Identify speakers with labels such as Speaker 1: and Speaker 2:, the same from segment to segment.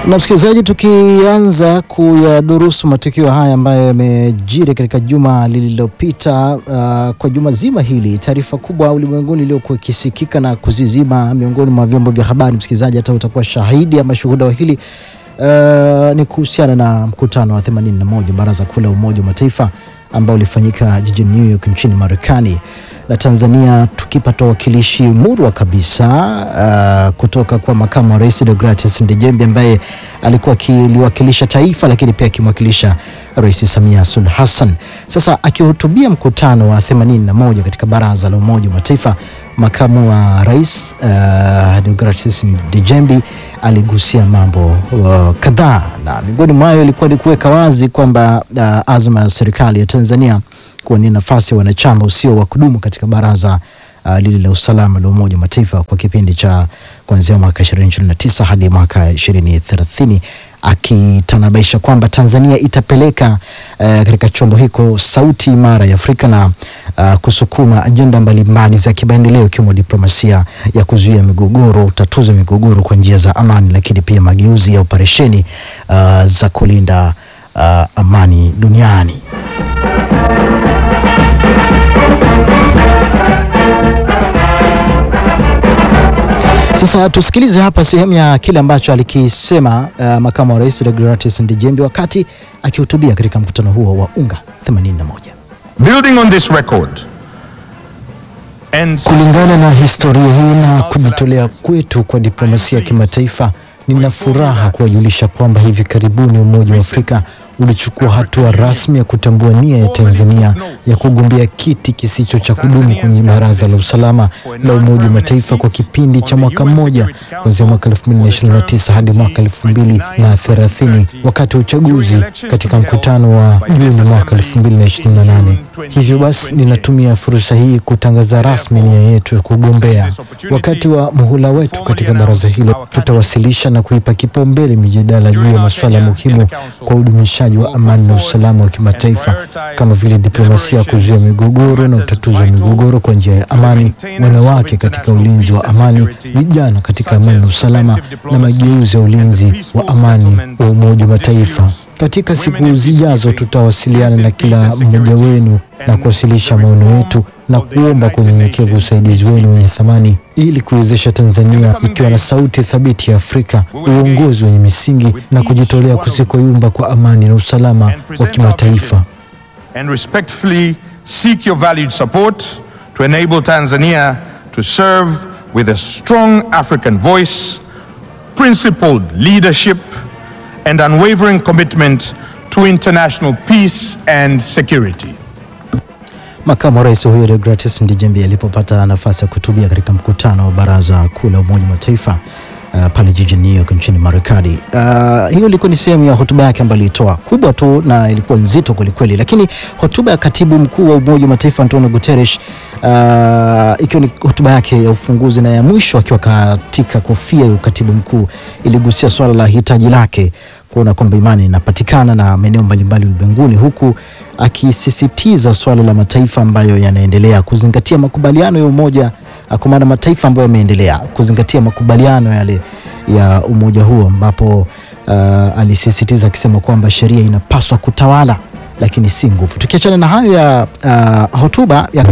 Speaker 1: Na msikilizaji, tukianza kuyadurusu matukio haya ambayo yamejiri katika juma lililopita, uh, kwa juma zima hili, taarifa kubwa ulimwenguni iliyokuwa ikisikika na kuzizima miongoni mwa vyombo vya habari, msikilizaji, hata utakuwa shahidi ama shuhuda wa hili uh, ni kuhusiana na mkutano wa 81 Baraza Kuu la Umoja wa Mataifa ambao ulifanyika jijini New York nchini Marekani na Tanzania tukipata wakilishi murwa kabisa uh, kutoka kwa makamu wa rais Deogratias Ndejembi ambaye alikuwa akiliwakilisha taifa lakini pia akimwakilisha Rais Samia Suluhu Hassan. Sasa akihutubia mkutano wa 81 katika Baraza la Umoja wa Mataifa, makamu wa rais uh, Deogratias Ndejembi aligusia mambo uh, kadhaa na miongoni mwayo ilikuwa ni kuweka wazi kwamba uh, azma ya serikali ya Tanzania kuwania nafasi ya wanachama usio wa kudumu katika baraza uh, lile la usalama la Umoja wa Mataifa kwa kipindi cha kuanzia mwaka 2029 hadi mwaka 2030 akitanabaisha kwamba Tanzania itapeleka uh, katika chombo hiko sauti imara ya Afrika na uh, kusukuma ajenda mbalimbali za kimaendeleo ikiwemo diplomasia ya kuzuia migogoro, utatuzi wa migogoro kwa njia za amani, lakini pia mageuzi ya operesheni uh, za kulinda uh, amani duniani. Sasa tusikilize hapa sehemu ya kile ambacho alikisema uh, makamu wa rais Deogratias Ndejembi wakati akihutubia katika mkutano huo wa UNGA 81.
Speaker 2: Building on this record and
Speaker 1: Kulingana na historia hii na kujitolea kwetu kwa diplomasia ya kimataifa, nina furaha kuwajulisha kwamba hivi karibuni Umoja wa Afrika ulichukua hatua rasmi ya kutambua nia ya Tanzania ya kugombea kiti kisicho cha kudumu kwenye Baraza la Usalama la Umoja wa Mataifa kwa kipindi cha mwaka mmoja kuanzia mwaka 2029 hadi mwaka 2030 wakati wa uchaguzi katika mkutano wa Juni mwaka 2028. Hivyo basi, ninatumia fursa hii kutangaza rasmi nia yetu ya kugombea. Wakati wa muhula wetu katika baraza hilo, tutawasilisha na kuipa kipaumbele mijadala juu ya masuala muhimu kwa udumishaji wa amani na usalama wa kimataifa kama vile diplomasia ya kuzuia migogoro na utatuzi wa migogoro kwa njia ya amani, wanawake katika ulinzi wa amani, vijana katika amani na usalama, na mageuzi ya ulinzi wa amani wa Umoja wa Mataifa. Katika siku zijazo tutawasiliana na kila mmoja wenu na kuwasilisha maono yetu na kuomba kwa unyenyekevu usaidizi wenu wenye thamani ili kuiwezesha Tanzania ikiwa na sauti thabiti ya Afrika, uongozi wenye misingi na kujitolea kusikoyumba kwa amani na usalama wa kimataifa.
Speaker 2: and respectfully seek your valued support to enable Tanzania to serve with a strong African voice, principled leadership, and unwavering commitment to international peace and security.
Speaker 1: Makamu wa rais huyo Deogratias Ndejembi alipopata nafasi ya kuhutubia katika mkutano wa Baraza Kuu la Umoja wa Mataifa uh, pale jijini New York nchini Marekani. Uh, hiyo ilikuwa ni sehemu ya hotuba yake ambayo alitoa kubwa tu na ilikuwa nzito kwelikweli, lakini hotuba ya katibu mkuu wa Umoja wa Mataifa Antonio Guterres uh, ikiwa ni hotuba yake ya ufunguzi na ya mwisho akiwa katika kofia ya ukatibu mkuu iligusia swala la hitaji lake kuona kwamba imani inapatikana na maeneo mbalimbali ulimwenguni, huku akisisitiza swala la mataifa ambayo yanaendelea kuzingatia makubaliano ya umoja, kwa maana mataifa ambayo yameendelea kuzingatia makubaliano yale ya umoja huo, ambapo uh, alisisitiza akisema kwamba sheria inapaswa kutawala lakini si nguvu. Tukiachana na hayo ya uh, hotuba ya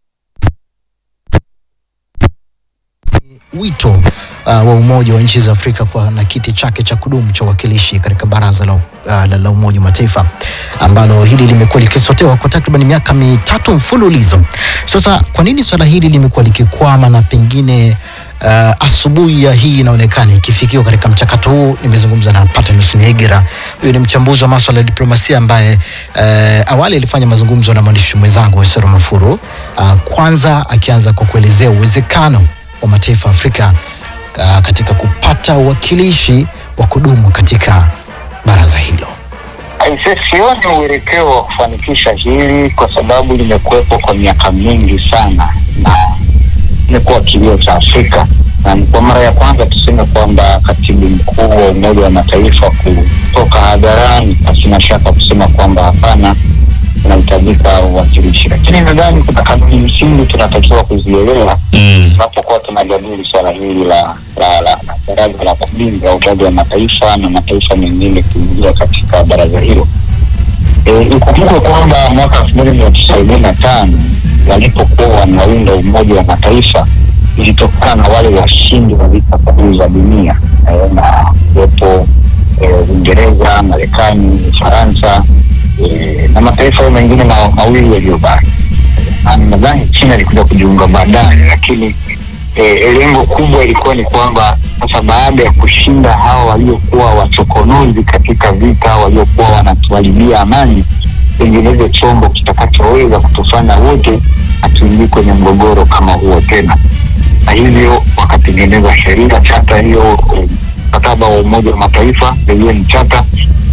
Speaker 1: wito uh, wa Umoja wa nchi za Afrika kwa na kiti chake cha kudumu cha uwakilishi katika baraza la, uh, la, la Umoja wa Mataifa ambalo hili limekuwa likisotewa kwa takriban miaka mitatu mfululizo. Sasa kwa nini swala hili limekuwa likikwama na pengine uh, asubuhi ya hii inaonekana ikifikiwa katika mchakato huu? Nimezungumza na Patmos Niegira, huyu ni mchambuzi wa masuala ya diplomasia ambaye uh, awali alifanya mazungumzo na mwandishi mwenzangu Wesero Mafuru, uh, kwanza akianza kwa kuelezea uwezekano wa mataifa ya Afrika uh, katika kupata uwakilishi wa kudumu katika baraza hilo.
Speaker 3: Aise, sioni uelekeo wa kufanikisha hili kwa sababu limekuwepo kwa miaka mingi sana na imekuwa kilio cha Afrika, na ni kwa mara ya kwanza tuseme kwamba katibu mkuu wa Umoja wa Mataifa kutoka hadharani pasina shaka kusema kwamba hapana, unahitajika uwakilishi, lakini nadhani kuna kanuni msingi tunatakiwa kuzielewa tunapokuwa tunajadili swala hili la la la baraza la kulinda Umoja wa Mataifa na mataifa mengine kuingia katika baraza hilo. E, ikumbukwe kwamba mwaka elfu moja mia tisa arobaini na tano walipokuwa wanaunda Umoja wa Mataifa ilitokana na wale washindi wa vita kuu za dunia e, na kuwepo e, Uingereza, Marekani, Ufaransa e, na mataifa hayo mengine ma, mawili yaliyobaki. Na Nadhani China ilikuja kujiunga baadaye, lakini e, lengo kubwa ilikuwa ni kwamba sasa baada ya kushinda hawa waliokuwa wachokonozi katika vita, waliokuwa wanatuharibia amani, tengeneze chombo kitakachoweza kutufanya wote hatuingii kwenye mgogoro kama huo tena, na hivyo wakatengeneza sheria, chata hiyo, eh, mkataba wa Umoja wa Mataifa, the UN Charter,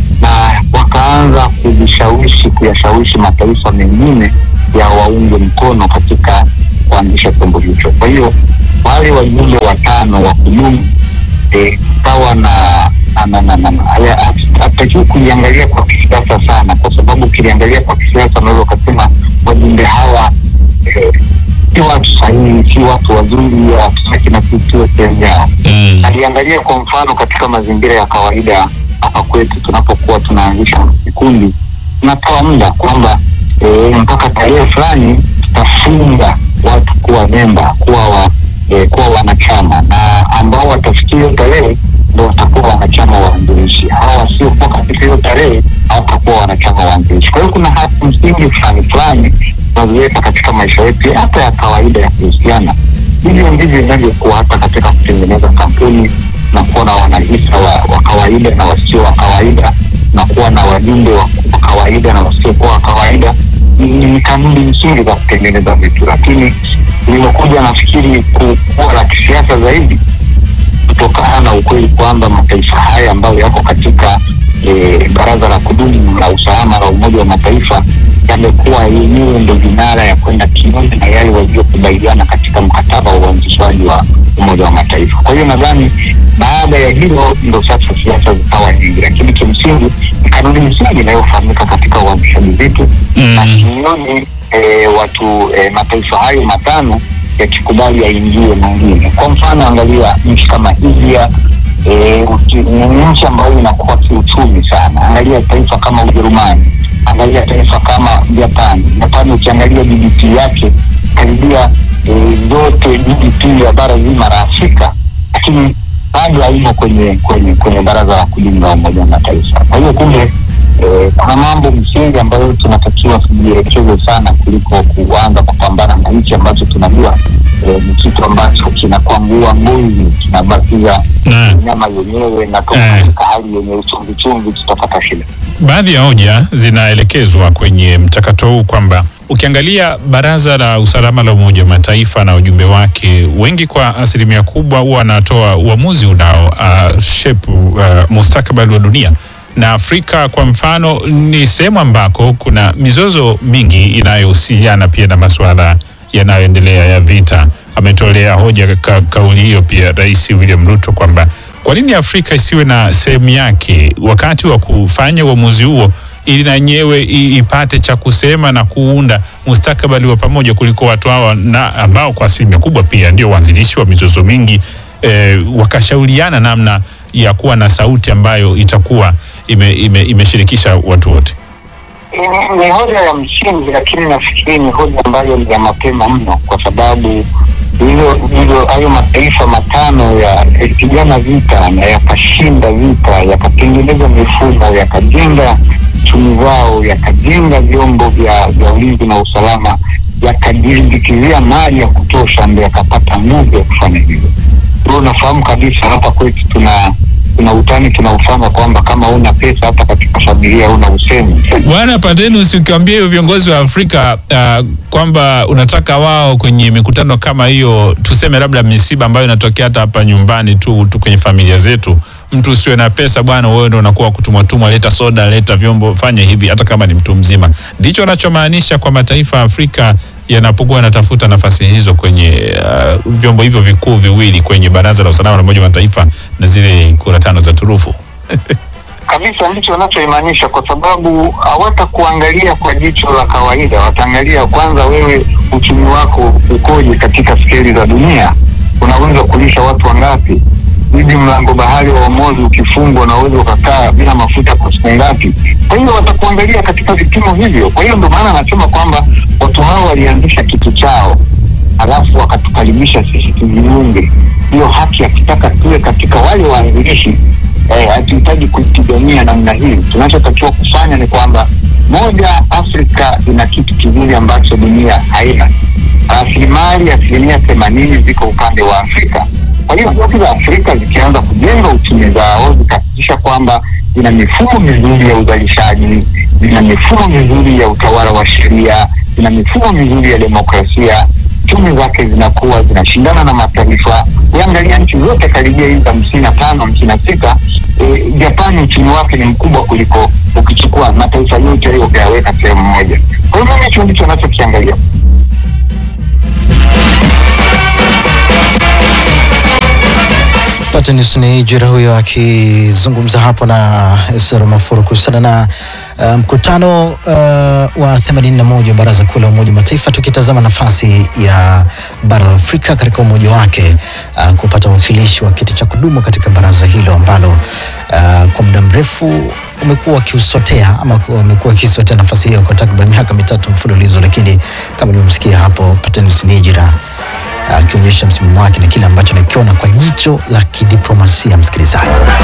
Speaker 3: na wakaanza kujishawishi, kuyashawishi mataifa mengine ya waunge mkono katika kuanzisha chombo hicho. Kwa hiyo wale wajumbe watano wa kudumu eh, kawa na na- na- na- na- haya- hat- hatakiwi kuliangalia kwa kisiasa sana, kwa sababu ukiliangalia kwa kisiasa unaweza ukasema wajumbe hawa eh, si watu sahihi, si watu wazuri, hawataki na sisi tuwe sehemu yao
Speaker 4: Mm.
Speaker 3: aliangalia kwa mfano katika mazingira ya kawaida hapa kwetu tunapokuwa tunaanzisha vikundi tunatoa muda kwamba e, mpaka tarehe fulani tutafunga watu kuwa memba kuwa wa, e, kuwa wanachama na ambao watafikia hiyo tarehe ndo watakuwa wanachama waanzilishi hawa wasiokuwa katika hiyo tarehe hawatakuwa wanachama waanzilishi kwa hiyo kuna haki msingi fulani fulani tunaziweka katika maisha yetu hata ya kawaida ya kuhusiana hivyo ndivyo inavyokuwa hata katika kutengeneza kampuni na kuwa na wanahisa wa, wa kawaida na wasio wa kawaida na kuwa na wajumbe wa, wa kawaida na wasiokuwa wa kawaida ni, ni kanuni nzuri za kutengeneza vitu lakini limekuja nafikiri ku- kuwa la kisiasa zaidi kutokana na ukweli kwamba mataifa haya ambayo yako katika e, baraza la kudumu la usalama la Umoja wa Mataifa yamekuwa yenyewe ndo vinara ya kwenda kinyume na yale waliokubaliana katika mkataba wa uanzishwaji wa Umoja wa Mataifa. Kwa hiyo nadhani baada ya hilo ndo sasa siasa zikawa nyingi, lakini kimsingi ni kanuni msingi inayofahamika katika uanzishaji vitu
Speaker 4: Mm.
Speaker 3: na sioni e, watu e, mataifa hayo matano yakikubali yaingie mengine. Kwa mfano, angalia nchi kama India e, uki- ni nchi ambayo inakuwa kiuchumi sana. Angalia taifa kama Ujerumani, angalia taifa kama Japani. Japani ukiangalia GDP yake karibia e, zote GDP ya bara zima la Afrika, lakini bado haimo kwenye kwenye kwenye baraza la kudumu la Umoja wa Mataifa. Kwa hiyo kumbe Eh, kuna mambo msingi ambayo tunatakiwa tujielekeze sana kuliko kuanza kupambana na nchi ambacho tunajua eh, ni kitu ambacho kinakwangua ngozi kinabakiza
Speaker 4: Naam.
Speaker 3: nyama yenyewe na toka
Speaker 4: Eh.
Speaker 3: katika hali yenye uchumvi chumvi tutapata shida.
Speaker 4: Baadhi ya hoja zinaelekezwa kwenye mchakato huu kwamba ukiangalia Baraza la Usalama la Umoja wa Mataifa na ujumbe wake, wengi kwa asilimia kubwa huwa wanatoa uamuzi unao uh, shape uh, mustakabali wa dunia na Afrika kwa mfano ni sehemu ambako kuna mizozo mingi inayohusiana pia na masuala yanayoendelea ya vita. Ametolea hoja ka, kauli hiyo pia Rais William Ruto kwamba kwa nini Afrika isiwe na sehemu yake wakati wa kufanya uamuzi huo ili na yenyewe i- ipate cha kusema na kuunda mustakabali wa pamoja kuliko watu hawa na ambao kwa asilimia kubwa pia ndio waanzilishi wa mizozo mingi eh, wakashauriana namna ya kuwa na sauti ambayo itakuwa ime, ime, imeshirikisha watu wote.
Speaker 3: Ni- ni hoja ya msingi, lakini nafikiri ni hoja ambayo ni ya mapema mno, kwa sababu hilo hilo hayo mataifa matano ya yakipigana vita na yakashinda vita, yakatengeneza mifumo, yakajenga chumi zao, yakajenga vyombo vya vya ulinzi na usalama, yakajilimbikizia mali ya kutosha, ndio yakapata nguvu ya kufanya hivyo. Wewe unafahamu kabisa hapa kwetu tuna tuna utani tunaufanya kwamba kama una pesa hata katika familia una usemi
Speaker 4: Bwana Pateni, usikwambie hiyo viongozi wa Afrika uh, kwamba unataka wao kwenye mikutano kama hiyo, tuseme labda misiba ambayo inatokea hata hapa nyumbani tu, tu kwenye familia zetu, mtu usiwe na pesa bwana, wewe ndio unakuwa kutumwa tumwa, leta soda, leta vyombo, fanya hivi, hata kama ni mtu mzima. Ndicho anachomaanisha kwa mataifa ya Afrika yanapokuwa yanatafuta nafasi hizo kwenye uh, vyombo hivyo vikuu viwili kwenye Baraza la Usalama la Umoja wa Mataifa na zile kura tano za turufu.
Speaker 3: kabisa ndicho wanachoimaanisha, kwa sababu hawatakuangalia kwa jicho la kawaida. Wataangalia kwanza, wewe uchumi wako ukoje katika skeli za dunia, unaweza kulisha watu wangapi, hivi mlango bahari wa Omozi ukifungwa unaweza ukakaa bila mafuta kwa siku ngapi? Kwa hiyo watakuangalia katika vipimo hivyo. Kwa hiyo ndio maana anasema kwamba watu hao walianzisha kitu chao halafu wakatukaribisha sisi tujiunge. Hiyo haki akitaka tuwe katika wale waanzilishi eh, hatuhitaji kuipigania namna hii. Tunachotakiwa kufanya ni kwamba moja, Afrika ina kitu kizuri ambacho dunia haina. Rasilimali asilimia themanini ziko upande wa Afrika. Kwa hiyo nchi za Afrika zikianza kujenga uchumi zao zikahakikisha kwamba zina mifumo mizuri ya uzalishaji, zina mifumo mizuri ya utawala wa sheria, zina mifumo mizuri ya demokrasia, chumi zake zinakuwa zinashindana na mataifa. Ukiangalia nchi zote karibia hizi hamsini na tano hamsini na sita e, Japani uchumi wake ni mkubwa kuliko ukichukua mataifa yote hayo ukayaweka sehemu moja. Kwa hivyo hicho ndicho anachokiangalia.
Speaker 1: Patnis ni jira huyo akizungumza hapo na Esra Mafuru kuhusiana na uh, mkutano uh, wa 81 wa Baraza Kuu la Umoja wa Mataifa, tukitazama nafasi ya bara la Afrika katika umoja wake uh, kupata uwakilishi wa kiti cha kudumu katika baraza hilo ambalo uh, kwa muda mrefu umekuwa wakiusotea ama wamekuwa wakisotea nafasi hiyo kwa takriban miaka mitatu mfululizo, lakini kama ulivyomsikia hapo Patnis Nijira akionyesha msimamo wake na kile ambacho nakiona kwa jicho la kidiplomasia. Msikilizaji,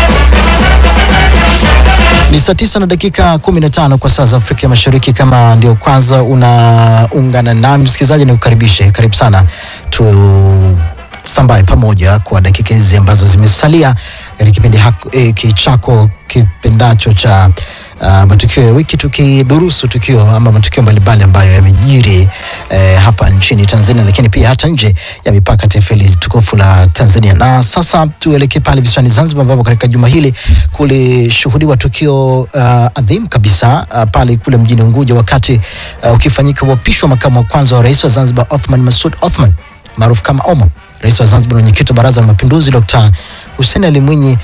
Speaker 1: ni saa tisa na dakika kumi na tano kwa saa za Afrika ya Mashariki. Kama ndio kwanza unaungana nami msikilizaji, nikukaribishe, karibu sana tu sambaye pamoja kwa dakika hizi ambazo zimesalia katika kipindi hiki chako kipendacho cha uh, matukio ya wiki, tukidurusu tukio ama matukio mbalimbali ambayo yamejiri eh, hapa nchini Tanzania, lakini pia hata nje ya mipaka taifa hili tukufu la Tanzania. Na sasa tuelekee pale visiwani Zanzibar, ambapo katika juma hili kulishuhudiwa tukio uh, adhimu kabisa uh, pale kule mjini Unguja, wakati uh, ukifanyika uapisho wa makamu wa kwanza wa rais wa Zanzibar Othman Masud Othman maarufu kama Omo. Rais wa Zanzibar, mwenyekiti wa Baraza la Mapinduzi Dr. Hussein Ali Mwinyi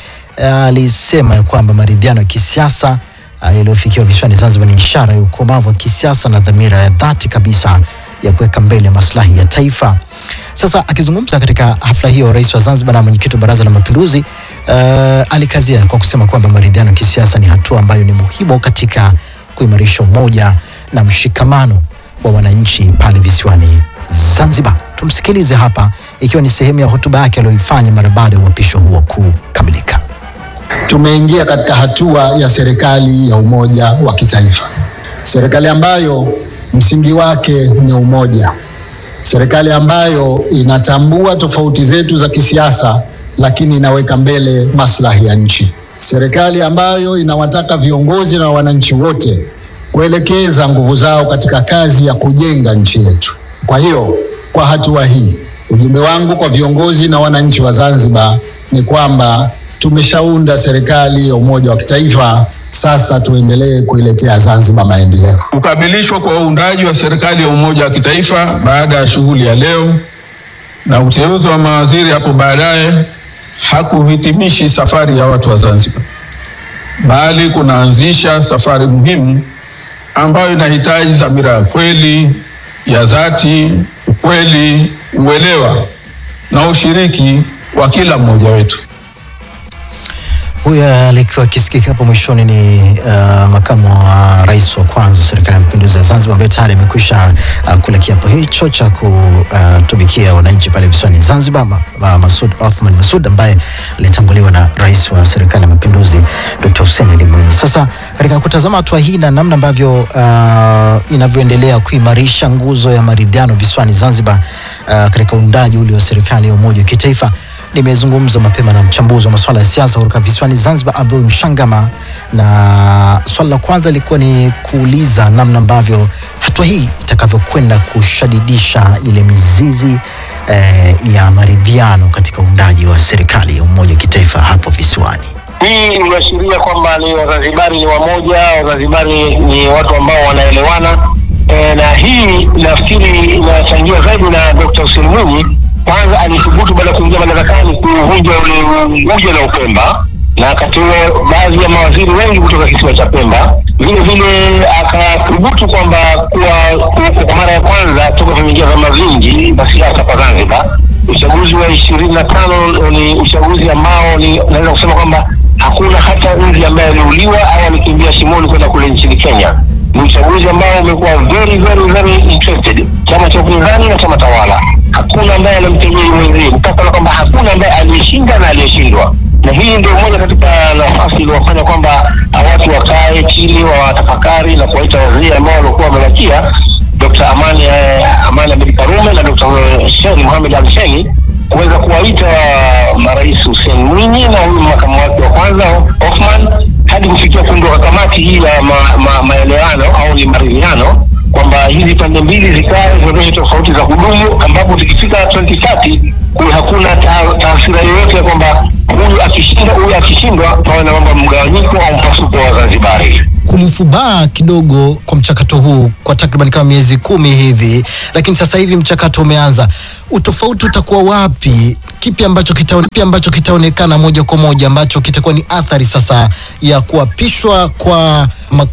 Speaker 1: alisema ya kwamba maridhiano ya kisiasa uh, yaliyofikiwa visiwani Zanzibar ni ishara ya ukomavu wa kisiasa na dhamira ya dhati kabisa ya kuweka mbele maslahi ya taifa. Sasa akizungumza katika hafla hiyo, rais wa Zanzibar na mwenyekiti wa Baraza la Mapinduzi uh, alikazia kwa kusema kwamba maridhiano ya kisiasa ni hatua ambayo ni muhimu katika kuimarisha umoja na mshikamano wa wananchi pale visiwani Zanzibar. Tumsikilize hapa, ikiwa ni sehemu ya hotuba yake aliyoifanya mara baada ya uapisho huo kukamilika.
Speaker 5: Tumeingia katika hatua ya serikali ya umoja wa kitaifa, serikali ambayo msingi wake ni umoja, serikali ambayo inatambua tofauti zetu za kisiasa, lakini inaweka mbele maslahi ya nchi, serikali ambayo inawataka viongozi na wananchi wote kuelekeza nguvu zao katika kazi ya kujenga nchi yetu. Kwa hiyo, kwa hatua hii, ujumbe wangu kwa viongozi na wananchi wa Zanzibar ni kwamba tumeshaunda serikali ya umoja wa kitaifa. Sasa tuendelee kuiletea Zanzibar maendeleo.
Speaker 6: Kukamilishwa kwa uundaji wa serikali ya umoja wa kitaifa baada ya shughuli ya leo na uteuzi wa mawaziri hapo baadaye hakuhitimishi safari ya watu wa Zanzibar, bali kunaanzisha safari muhimu ambayo inahitaji dhamira ya kweli ya dhati, ukweli, uelewa na ushiriki wa kila mmoja wetu.
Speaker 1: Huyo alikuwa akisikika hapo mwishoni ni uh, makamu wa rais wa kwanza serikali ya mapinduzi ya Zanzibar ambaye tayari amekwisha uh, kula kiapo hicho cha kutumikia uh, wananchi pale visiwani Zanzibar, ma, ma, Masud Othman Masud ambaye alitanguliwa na rais wa serikali ya mapinduzi Dr. Hussein Ali Mwinyi. Sasa katika kutazama hatua hii na namna ambavyo uh, inavyoendelea kuimarisha nguzo ya maridhiano visiwani Zanzibar uh, katika uundaji ule wa serikali ya umoja wa kitaifa nimezungumza mapema na mchambuzi wa masuala ya siasa kutoka visiwani Zanzibar, Abdul Mshangama, na swala la kwanza lilikuwa ni kuuliza namna ambavyo hatua hii itakavyokwenda kushadidisha ile mizizi eh, ya maridhiano katika uundaji wa serikali ya umoja wa kitaifa hapo visiwani.
Speaker 7: Hii inaashiria kwamba ni Wazanzibari ni wamoja, Wazanzibari ni watu ambao wanaelewana e, na hii nafikiri inachangia zaidi na Dr. Hussein Mwinyi kwanza alithubutu baada ya kuingia madarakani kuvunja ule Unguja na Upemba, na wakati huo baadhi ya mawaziri wengi kutoka kisiwa cha Pemba. Vile vile akathubutu kwamba kuwa kwa mara ya kwanza toka vimeingia vyama vingi vya siasa kwa Zanzibar, uchaguzi wa ishirini na tano ni uchaguzi ambao ni naweza kusema kwamba hakuna hata nzi ambaye aliuliwa au alikimbia shimoni kwenda kule nchini Kenya. Ni uchaguzi ambao umekuwa very very very interested, chama cha upinzani na chama tawala. Hakuna ambaye anamtegea mwenzie, mpaka na kwamba hakuna ambaye aliyeshinda na aliyeshindwa na hii ndio moja katika nafasi iliyofanya kwamba watu wakae chini watafakari na kuwaita wazee ambao walikuwa wamebakia Dr. Amani eh, Amani Abedi Karume na Dr. Sheni Mohamed Ali Sheni kuweza kuwaita marais Hussein Mwinyi na huyu makamu wake wa kwanza Othman hadi kufikia kuundwa kamati hii ya ma, ma, maelewano au ni maridhiano kwamba hizi pande mbili zikae zionyeshe tofauti za kudumu, ambapo tukifika 2030 kuwe hakuna ta- taasira yoyote ya kwamba huyu akishinda huyu akishindwa, pawe na mambo ya mgawanyiko au mpasuko wa Zanzibari.
Speaker 1: kulifubaa kidogo kwa mchakato huu kwa takriban kama miezi kumi hivi, lakini sasa hivi mchakato umeanza. Utofauti utakuwa wapi? Kipi ambacho kitaone, kipi ambacho kitaonekana moja kwa moja ambacho kitakuwa ni athari sasa ya kuapishwa kwa mak